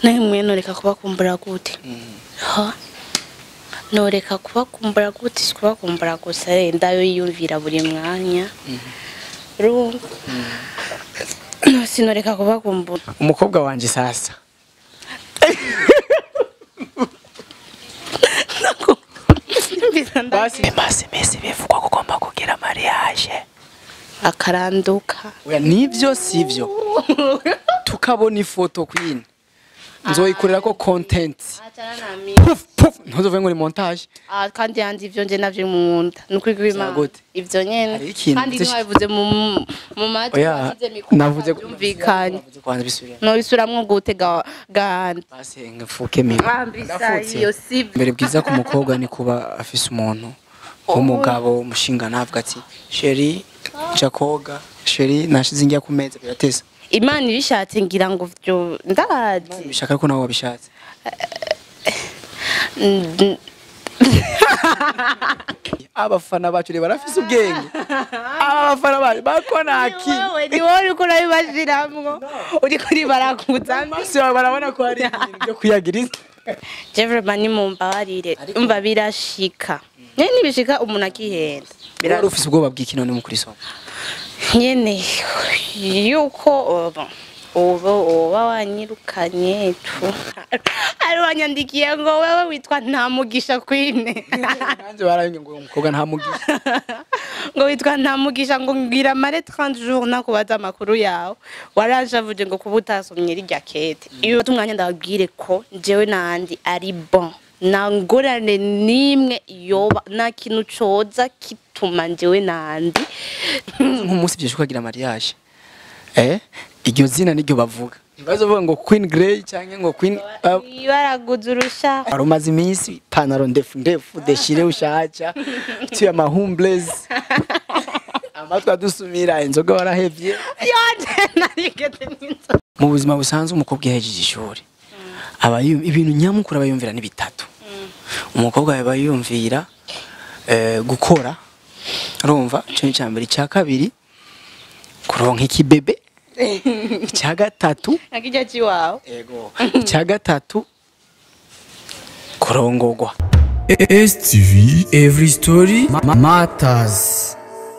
namwe noreka kubakumbura gute ha noreka kubakumbura gute si kubakumbura gusa wenda yo yiyumvira buri mwanya urumva sinoreka kubakumbura umukobwa wanje sasa basi maze mesi bivugwa ko ugomba kugira mariage akaranduka oya nivyo sivyo tukabona ifoto queen nzoyikorera ko content puf puf ntuzove ngo ni montage Ah, kandi yanze ivyo nje navyo munda nukuri kw'Imana gute? ivyo nyene Hariho ikintu kandi mvuze- ntiwabivuze mu mu matwi oya washyize mikoro navuze byumvikanye navuze kwanza bisubira nobisuramwo gute ga- gahandi basi ngefuke mimi ambisa iyo si mbere bwiza ku mukobwa ni kuba afise umuntu w'umugabo umushinga navuga ati sheri nja koga sheri nashize njya ku meza birateza imana ibishatse ngira ngo vyo ndazi bishaka ko nawe wabishatse Mm, abafana bacu rero barafise ubwenge abafana bacu bakona aki wewe ni wowe uriko urabibashiramwo uriko uribaraguza amaso yawe barabona ko hari ibintu byo kuyagiriza jevrema nimumbabarire umva birashika nyene nibishika umuntu akihenda Bira- wari ufise ubwoba bw'iki none mu kuri soma nyene yuko ubu ubu uba wanyirukanye tu ari wanyandikiye ngo wewe witwa ntamugisha kwine nanjye barabimwe ngo uwo mukobwa nta mugisha ngo witwa ntamugisha ngo ngira mare 30 jours nakubaza amakuru yawe waranshavuje ngo kuba utasomye rirya kete iyo bata umwanya ndababwire ko jewe nandi ari bon nta ngorane n'imwe yoba nta kintu coza kituma jewe nandi nk'umunsi byinshi ukagira mariage eh iryo zina niryo bavuga ntibazovuga ngo queen grey cyangwa ngo queen uh, baraguze urusha wari umaze iminsi ipantaro ndefu ndefu deshire ushaca tuye amahumbles amatwi adusumira inzoga warahevye yanje narigeze n'inzoga mu buzima busanzwe umukobwa yahejeje ishuri aba yu- ibintu nyamukuru aba yumvira ni bitatu umukobwa aba yumvira eh, gukora urumva icyo ni icya mbere icya kabiri kuronka ikibebe icya gatatu nakijya kiwawe ego icya gatatu kurongogwa STV Every Story ma- Matters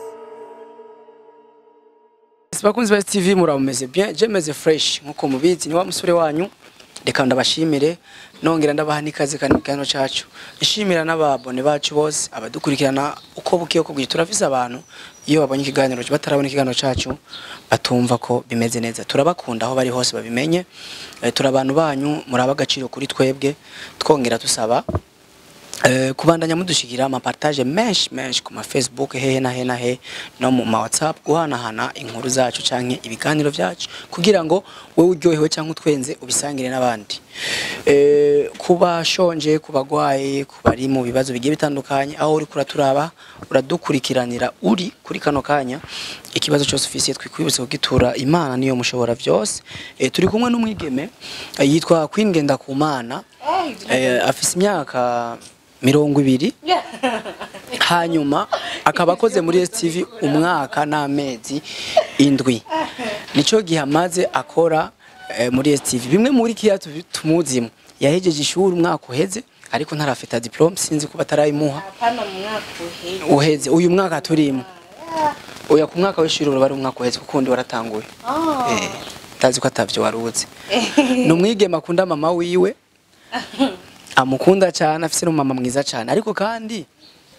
bakunzi ba TV murameze bien je meze fresh nkuko mubizi ni wa musore wanyu reka ndabashimire nongera ndabaha n'ikaze kandi kano cacu ishimira n'ababone bacu bose abadukurikirana uko bukiye uko bwije turafise abantu iyo babonye ikiganiro batarabona ikiganiro cacu batumva ko bimeze neza turabakunda aho bari hose babimenye Eh, turi abantu banyu muraba agaciro kuri twebwe twongera tusaba Eh, kubandanya mudushikira amapartage menshi menshi ku ma Facebook hehe na he na he no mu ma WhatsApp guhanahana inkuru zacu canke ibiganiro vyacu kugira ngo wewe uryohewe canke utwenze ubisangire n'abandi eh kubashonje kubagwaye kubari mu bibazo bigiye bitandukanye aho uri kuraturaba uradukurikiranira uri kuri kano kanya ikibazo cyose ufise twikwibutse kugitura imana niyo mushobora vyose eh, turi kumwe n'umwigeme eh, yitwa Queen Ngendakumana eh, afise imyaka mirongo ibiri hanyuma akaba akoze muri STV umwaka n'amezi indwi nico gihe amaze akora eh, muri STV bimwe muri kiya tu- tumuzimo yahejeje ishuri umwaka uheze ariko ntarafita diplome sinzi kuba atarayimuha hano mu mwaka uheze uheze uyu mwaka turimo oya ku mwaka w'ishuri uraba ari umwaka uheze kuko undi waratanguye eh tazi ko atavyo waruzi ni umwigeme akunda mama wiwe amukunda cyane afise n'umama mwiza cyane ariko kandi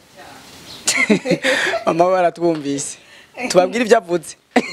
mama we aratwumvise tubabwire ibyo avuze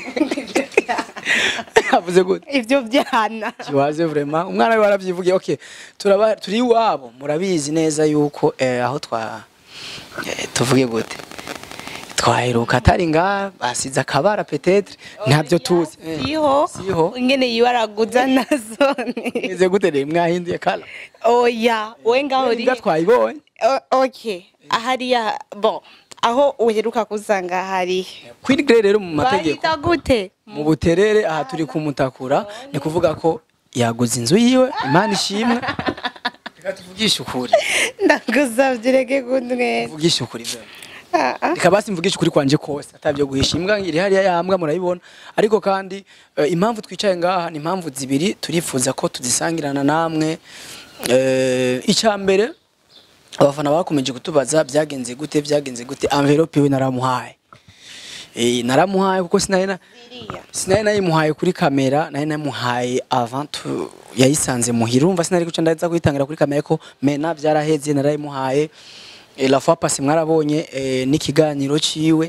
avuze gute ivyo byana kiwaze vraiment umwana we waravyivugiye okay turaba turi iwabo murabizi neza yuko eh, aho twa eh, tuvuge gute twaheruka atari ngaha basize akabara petetre ntabyo tuzi Eh, siho siho ingene yibaraguza nazone meze gute rero mwahinduye kala oya we ngaho uri imbwa twayibonye O- okay ahariya bon aho uheruka kusanga hari Queen Grey rero mu mategeko bahita gute mu buterere aha turi kumutakura ni kuvuga ko yaguze inzu yiwe imana ishimwe reka tuvugishe ukuri ndagusavye reke kundwera tuvugishe ukuri vraiment reka basi mvugisha ukuri kwanje kose atabyo guhisha imbwa iri hariya yambwa murayibona ariko kandi eh, impamvu twicaye ngaha ni impamvu zibiri turifuza ko tuzisangirana namwe Eh, icya mbere abafana bakomeje kutubaza byagenze gute byagenze gute envelope we naramuhaye Eh, naramuhaye kuko sinari na sinari nayimuhaye kuri kamera nari namuhaye avant tu- yayisanze muhira urumva sinari guca ndaza kuyitangira kuri kamera ko mena byaraheze narayimuhaye Eh, la fois passée mwarabonye eh, n'ikiganiro ciwe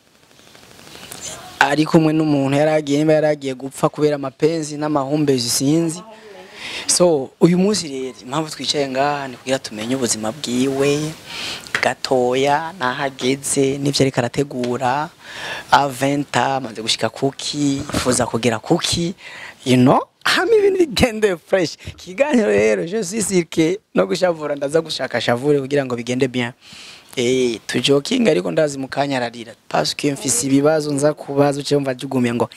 ari kumwe n'umuntu yaragiye niba yaragiye gupfa kubera amapenzi n'amahumbezi sinzi so uyu munsi rero impamvu twicaye ngaha ni kugira tumenye ubuzima bwiwe gatoya n'ahageze n'ibyo ariko arategura aventa amaze gushyika kuki yifuza kugera kuki you know hamwe ibintu bigende fresh ikiganiro rero je suis sûr que no gushavura ndaza gushaka shavure kugira ngo bigende bien Eh, tujokinga ariko ndazi mu kanya ararira parce que mfise ibibazo nza kubaza uce mva jugumye ngo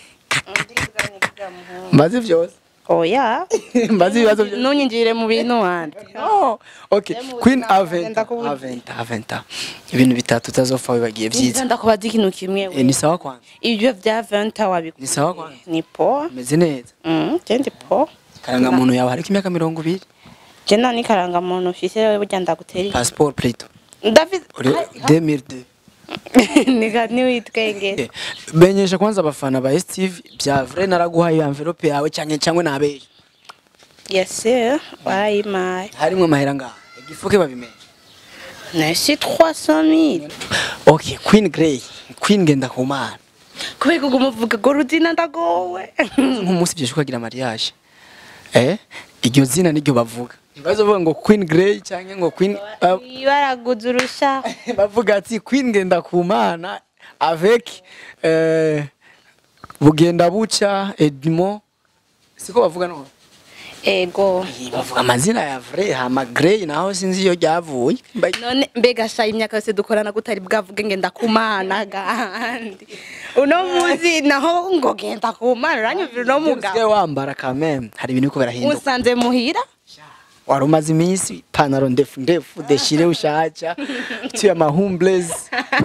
mbaze vyose oya mbaze ibibazo byose ntunyinjire mu bintu wandi Oh, okay. Queen Ndakubona, Aventa. ndakubona. Aventa, Aventa. Ibintu bitatu utazopfa wibagiye byiza. ndakubaza ikintu kimwe Eh, we ni sawa kwanza. ibyo bya venta Ni wabikora sawa kwanza. ni po Meze neza. Mm, je ndi po Karanga muntu yawe hariko imyaka mirongo ibiri. je nta n'ikarangamuntu ufise wewe burya ndagutera iki? Passport plutôt. ndafise Uri 2002. nika niwitwengere Eh, Menyesha kwanza abafana ba STV bya vrai naraguhaye envelope yawe cyane cyangwa nabeje. yesi warayimaye Harimwe amahera ngaha. Igifuke babimenye. nasi 300000 Okay, Queen Grey. Queen genda kumana. kubera ko umuvuga ngo rudina ndagowe nk'umunsi byesha ukagira mariage eh iryo zina niryo bavuga ntibazovuga ngo Queen Grey cyangwa ngo Queen uh, baraguze urusha bavuga ati Queen ngenda kumana avec euh, bugenda buca Edmond siko bavuga no ego bavuga amazina ya vrai hama Grey naho sinzi iyo ryavuye Mba- none mbega sha imyaka yose dukorana gutari bwavuge ngenda kumana gandi uno munsi naho ngo genda kumana uranyumvira uno usigaye mugabo wambara quand même hari ibintu biko birahinduka musanze muhira wari umaze iminsi ipantaro ndefu ndefu deshire ushaca tuye amahumbleze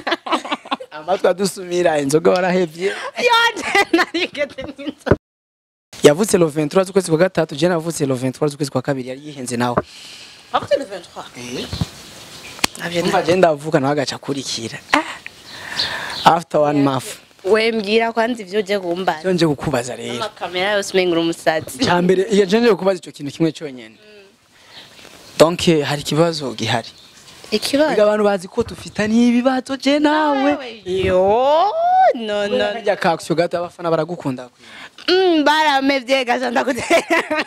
amatwi adusumira inzoga warahevye yanje narigeze n'inzoga yavutse le 23 z'ukwezi kwa gatatu je navutse le 23 z'ukwezi kwa kabiri yari yihenze nawe wavuze le 23 navyo umva je ndavuka nawe agaca akurikira after one month we mbwira kwanza ivyo uje kumbaza cyo nje kukubaza rero amakamera yose umengura umusazi cya mbere iyo je nje kukubaza ico kintu kimwe cyonyene donc hari ikibazo gihari ikibazo Biga abantu bazi ko dufitaniye ibibazo je nawe yo no no kajya kakisyo gato abafana baragukunda Mm, baramevye gaza ndagutera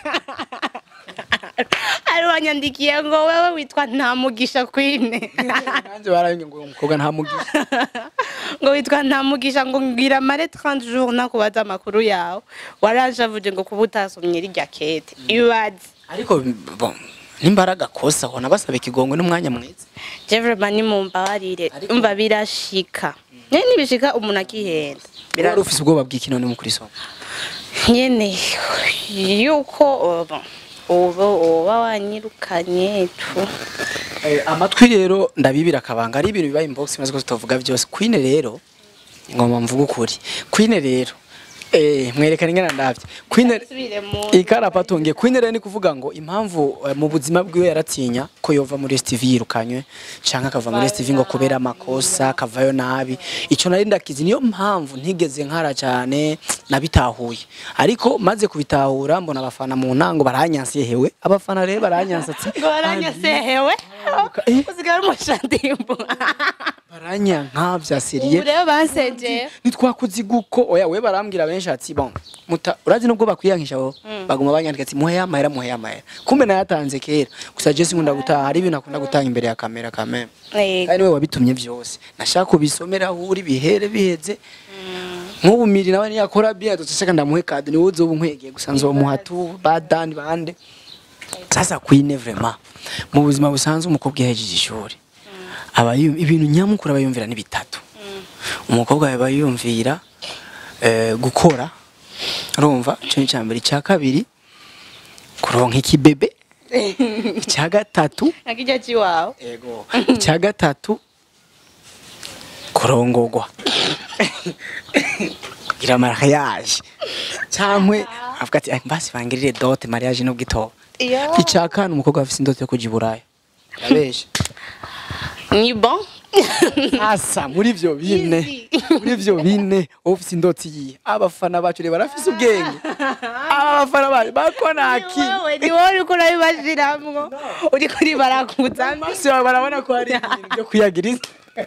ari wanyandikiye ngo wewe witwa ntamugisha kwine nanjye barabimwe ngo uwo mukobwa nta mugisha ngo witwa ntamugisha ngo ngira mare 30 jours nakubaza amakuru yawe waranshavuje ngo kuba utasomye rirya kete ibaze ariko bon nimbaraga kosa ubona basaba ikigongo n'umwanya mwiza je vraiment nimumbabarire Ariko- umva birashika nyene nibishika umuntu akihenda wari ufise ubwoba bw'iki none mu kuri soma nyene yuko ubu ubu uba wanyirukanye tu Eh, amatwi rero ndabibira akabanga ari ibintu bibaye inbox maze ko tutavuga byose queen rero ngoma mvuga ukuri queen rero eh mwerekana ingana ndavye queen Subire mu ikarapa tungiye queen rero ni kuvuga ngo impamvu eh, mu buzima bwiwe yaratinya ko yova muri STV yirukanywe canke akava muri STV ngo kubera amakosa akavayo nabi ico nari ndakizi niyo mpamvu ntigeze nkara cyane nabitahuye ariko maze kubitahura mbona abafana mu ntango baranyansiye hewe abafana rero baranyansatse ngo waranyasehewe Eh. usigaye uri umushandimbu baranyanka bya seriye ubu rero bansengeye nitwakuzi guko oya we barambwira benshi ati bon muta urazi nubwo bakwiyankisha bo baguma banyandika ati muhe amahera muhe amahera kumbe nayatanze kera gusa je sinkunda gutaha hari ibintu akunda gutanga imbere ya kamera kamera kandi we wabitumye byose nashaka kubisomera aho uri bihere biheze nk'ubu miri nawe niyakora bien tutashaka ndamuhe kado niwe uzoba unkwegeye gusa nzomuha tu badani bande sasa queen vraiment mu buzima busanzwe umukobwa yahejeje ishuri aba yum- ibintu nyamukuru aba yumvira ni bitatu umukobwa aba yumvira eh, gukora urumva ico ni icya mbere icya kabiri kuronka ikibebe icya gatatu nakijya kiwawe ego icya gatatu kurongogwa kugira mariage cyangwa avuga ati "Ay, basi bangirire dote mariage no gitoba Iyo. icakana umukobwa afise indoto yo kuja i buraya abesha ni bon asa muri ivyo bine Easy. muri ivyo bine wowe ufise indoti yiye abafana bacu reba barafise ubwenge aba bafana bacu bakonaki wewe ni wowe uriko urabibashiramwo uriko uribarakuza amaso yawe barabona ko hari ibintu byo kuyagiriza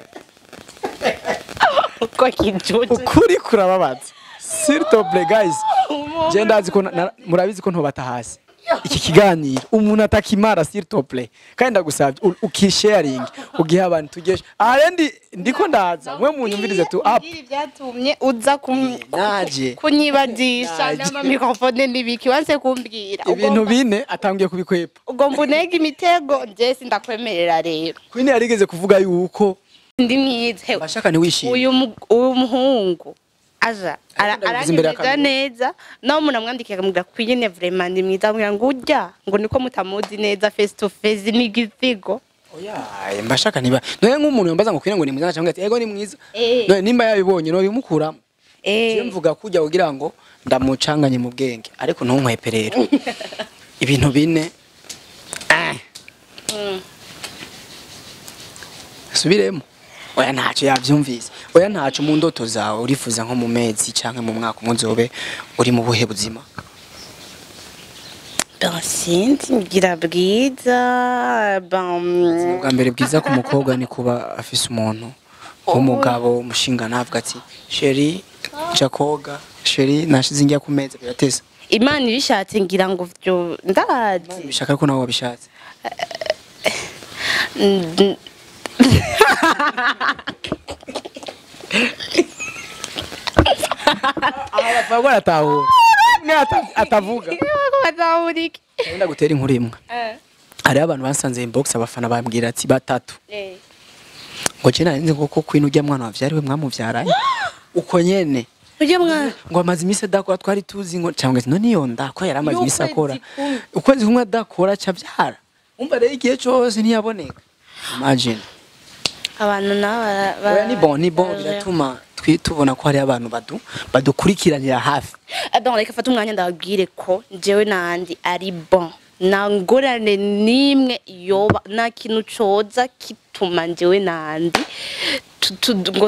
uko kijuje ukuri kurababaza s'il te plaît guys je ndazi ko na- na- murabizi ko ntobata hasi iki kiganiro umuntu atakimara s'il te plaît kandi ndagusabye u- ukisharing ugihe abantu tugeshe aha ndi ndiko ndaza mwe munyumvirize tu up Ibi byatumye uza kum- naje kunyibadisha Naje. n'amamikrofone n'ibiki wanse kumbwira ibintu bine atangiye kubikwepa ugomba unega imitego nje sindakwemerera rero kwini yarigeze kuvuga yuko ndi mwiza Hewe, bashaka ntiwishime uyu mu- uyu muhungu aja ara- ndabivuze imbere aranyemeza y'akamera. neza nawe umuntu amwandikiye akamubwira ko nyine vraiment ndi mwiza amubwira ngo urya ngo niko mutamuzi neza face to face n'igisigo oya mbashaka niba noye nk'umuntu yambaza ngo kwine ngo ni mwiza cyangwa ati ego ni mwiza Eh. noye nimba yabibonye no bimukuramo Eh. Je mvuga kujya kugira ngo ndamucanganye mu bwenge ariko ntunkwepe rero ibintu bine ah, Mm. subiremo oya ntacyo yabyumvise oya ntacyo mu ndoto zawe urifuza nko mu mezi cyangwa mu mwaka umwe uzobe uri mu buhe buzima Ben, sinzi ngira bwiza ben ubwa mbere bwiza ku mukobwa ni kuba afise umuntu w'umugabo umushinga navuga ati sheri nja koga sheri nashize njya ku meza birateza imana ibishatse ngira ngo byo ndazi bishaka ko nawe wabishatse Mm, bapfa baratahura umwe ata- atavuga bazahurike wenda gutera inkuru imwe Eh, hariho abantu basanze inbox abafana bambwira ati batatu eh. ngo je nari nzi ko kwino ujya mwana wavyariwe mwamuvyaranye uko nyene ujye mwana ngo amaze iminsi adakora twari tuzi ngo cyangwa se none iyo nda ko yari amaze iminsi Y'ukwezi akora kumwe. ukwezi kumwe adakora aca abyara umva rero igihe cyose ntiyaboneka imagine abantu nabo bara- bara- oya ni bon ni bon bara- biratuma twi- tubona ko hari abantu badu badukurikiranira hafi Ah, donc reka fata umwanya ndababwire ko njyewe nandi ari bon nta ngorane n'imwe yoba nta kintu coza kituma njyewe nandi tu- tu- ngo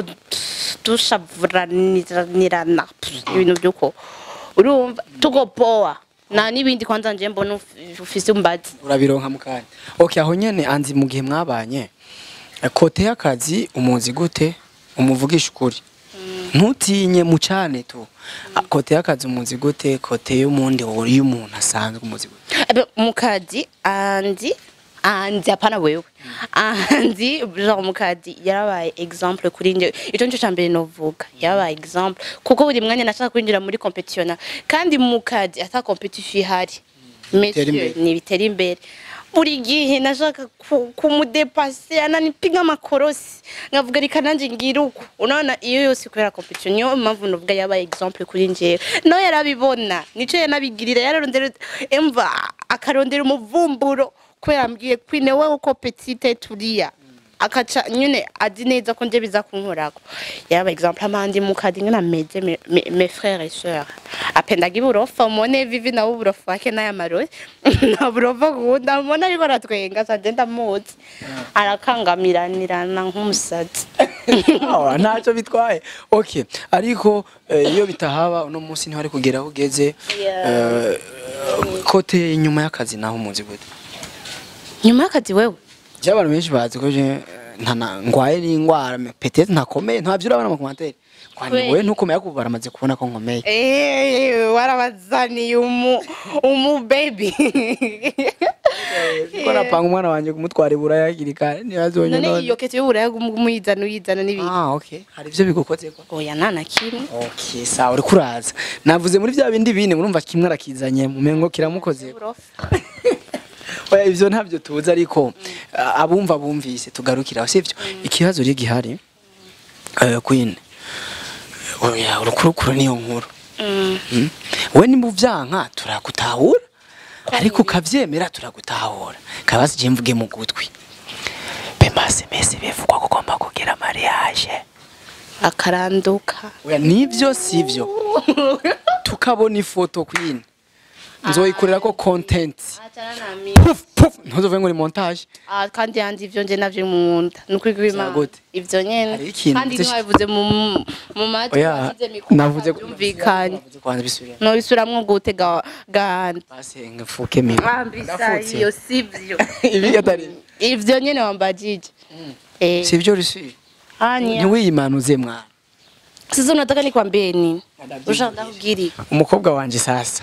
dushavuranirana ibintu by'uko urumva tugopowa nta n'ibindi kwanza njye mbona uf- ufise umbazi urabironka mu kanya okay aho nyene anzi mu gihe mwabanye eh, kote y'akazi umuzi gute umuvugisha ukuri ntutinye mucane tu Ah, kote y'akazi umuzi gute kote y'umundi uri y'umuntu asanzwe umuzi gute Ebe, mukazi andi andi hapana wewe andi genre mukazi yarabaye exemple kuri nje icyo nicyo cya mbere novuga yarabaye exemple kuko buri mwanya nashaka kwinjira muri competition kandi mukazi ata competition ihari Bitera imbere. Messieurs, ni bitera imbere buri gihe nashaka ku- kumudepase ananipiga amakorosi nkavuga reka nanjye ngira uko unaona iyo yose kubera competition niyo mpamvu novuga yabaye exemple kuri njyewe no yarabibona nico yanabigirira yararondera emva akarondera umuvumburo kubera ambwiye kwine wewe uko petite turiya akaca nyine azi neza ko nje biza kunkorako yaba exemple amandi mukadi ngana meze me- me- mes frères et sœurs apendaga iburofa mone vivi nawe uburofa wake n'aya marozi nta burofa gunda mona ariko aratwenga sanje ndamuzi arakangamiranirana nk'umusazi Ah, ntacyo bitwaye okay ariko eh, iyo bitahaba uno munsi ntihari kugera aho ugeze Yeah. eh, kote inyuma y'akazi naho umuzi gute nyuma y'akazi wewe je abantu benshi bazi ko je eh, ntana ngwaye n'ingwara me- peut-être ntakomeye ntabyo urabona mu commentaire kwani Kweli. wowe ntukomeye ariko baramaze kubona ko nkomeye Eh, warabazaniye umu umu baby ko napanga umwana wanjye kumutwara ibura yakiri kare ntibazonye none none iyo kete y'uburaya umuyizana uyizana n'ibindi ah okay hari ibyo bigukoze ko oya nta na kimwe okay sawa uri kuraza navuze muri bya bindi bine murumva kimwe arakizanye mu mengo kiramukoze Uburofa. Oya, ivyo ntabyo tuzi ariko a- abumva bumvise tugarukira sivyo ikibazo riri gihari eh, queen oya urukurukuru niyo nkuru Mm. Mm. we nimba uvyanka turagutahura ariko ukavyemera turagutahura kabazi je mvuge mu gutwi bemase mese bivugwa ko ugomba kugira mariage akaranduka oya nivyo sivyo tukabona ifoto queen nzoyikorera ko content puf puf ntuzovuge ngo ni montage Ah, kandi yanze ivyo nje navyo munda nukuri kw'Imana gute? ivyo nyene Hariho ikintu kandi vyinshi- ntiwabivuze mu mu matwi oya washyize mikoro navuze byumvikanye navuze kwanza bisubira nobisubiramwo gute ga gahanda basi ngefuke mimi wambisa Ndafutse. iyo sivyo ibi atari ivyo nyene wambajije eh sivyo risi hanya ntiwiyimanuze mwana sasa unataka nikwambie nini Nadabiri. usha ndakubwira umukobwa wanje sasa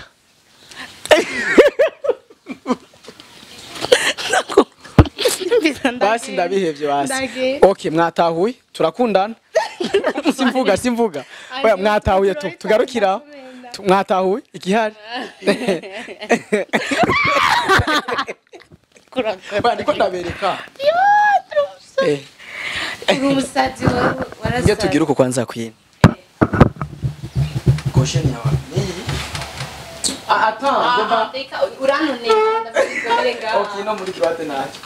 basi ndabihevye basi Ndagenda. okay mwatahuye turakundana simvuga simvuga oya mwatahuye tu tugarukira Tu- mwatahuye igihari Oya, ndiko ndabereka Eh, umusatsi nge tugira uko kwanza kwina gosheni yawe niyi Ah, attends, ngomba- Okay, no muri kiwate nacho.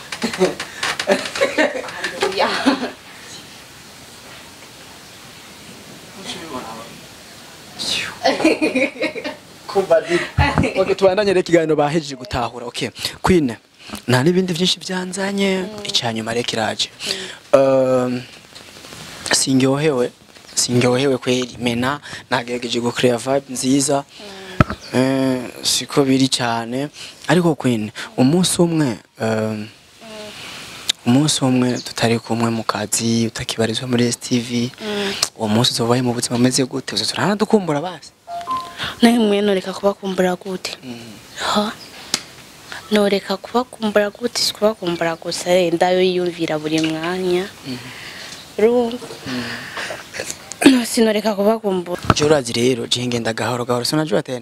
Kumva di. Okay, tubandanye reka ikiganiro bahejeje gutahura. Okay. Queen, nta n'ibindi byinshi byanzanye icyanyuma reka iraje. Um, singyohewe singyohewe kweli mena nagerageje gucrea vibe nziza eh, siko biri cyane ariko Queen umunsi umwe um, umunsi umwe tutari kumwe mu kazi utakibarizwa muri STV uwo munsi uzobaye mu buzima bumeze gute uzo turanadukumbura basi nawe mwe noreka kubakumbura gute ha noreka kubakumbura gute si kubakumbura gusa renda yo yiyumvira buri mwanya urumva no sinoreka kubakumbura je urazi rero je ngenda gahoro gahoro sinajua tena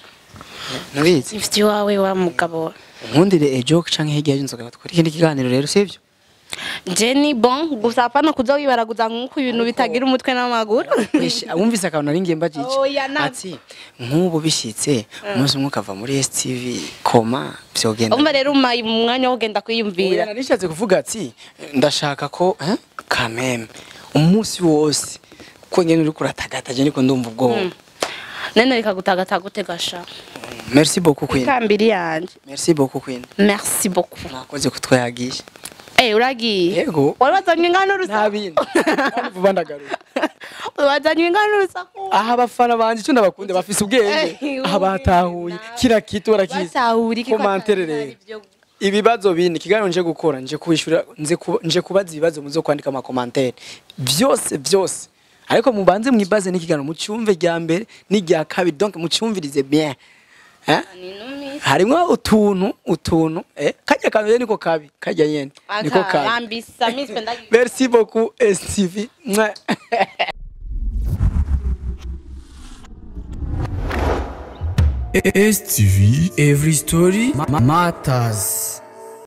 nubizi ifite iwawe wa mugabo nkundire ejo canke hirya y'inzoga bakora ikindi kiganiro rero sivyo Jenny bon gusa hapana kuza wibaraguza nk'uko ibintu bitagira umutwe n'amaguru Ish, wumvise akantu nari ngiye mbajije Oya, na- ati nk'ubu bishyitse umunsi umwe ukava muri STV koma byogenda umva rero umaye umwanya wo kugenda Oya, kwiyumvira nari nishatse kuvuga ati ndashaka ko eh, kameme umunsi wose ko ngene uri kuratagataje niko ndumva ubwoba nene reka gutagata gute gasha merci beaucoup queen kambiri yanje merci beaucoup queen merci beaucoup mwakoze kutwayagisha eh uragiye yego wari wazanye ingano nta rusaku bindi Kandi vuba ndagaruka wazanye ingano rusaku aha abafana banje icyo ndabakunda bafise ubwenge Eh, aha batahuye kira kitu barakizi batahura iki ko Komantere atari rero. ibyo- ibibazo bine ikiganiro nje gukora nje kubishura nje kuba- nje kubaza ibibazo muzo kwandika ama commentaire byose byose ariko mubanze mwibaze n'ikiganiro mucyumve rya mbere n'irya kabiri donc mucyumvirize bien eh Ni numisi. harimwo utuntu utuntu eh kajya kantu niko kabi kajya nyene niko Aka, kabi yambisa mispe ndagi merci beaucoup STV Mwah. STV, every story ma- matters.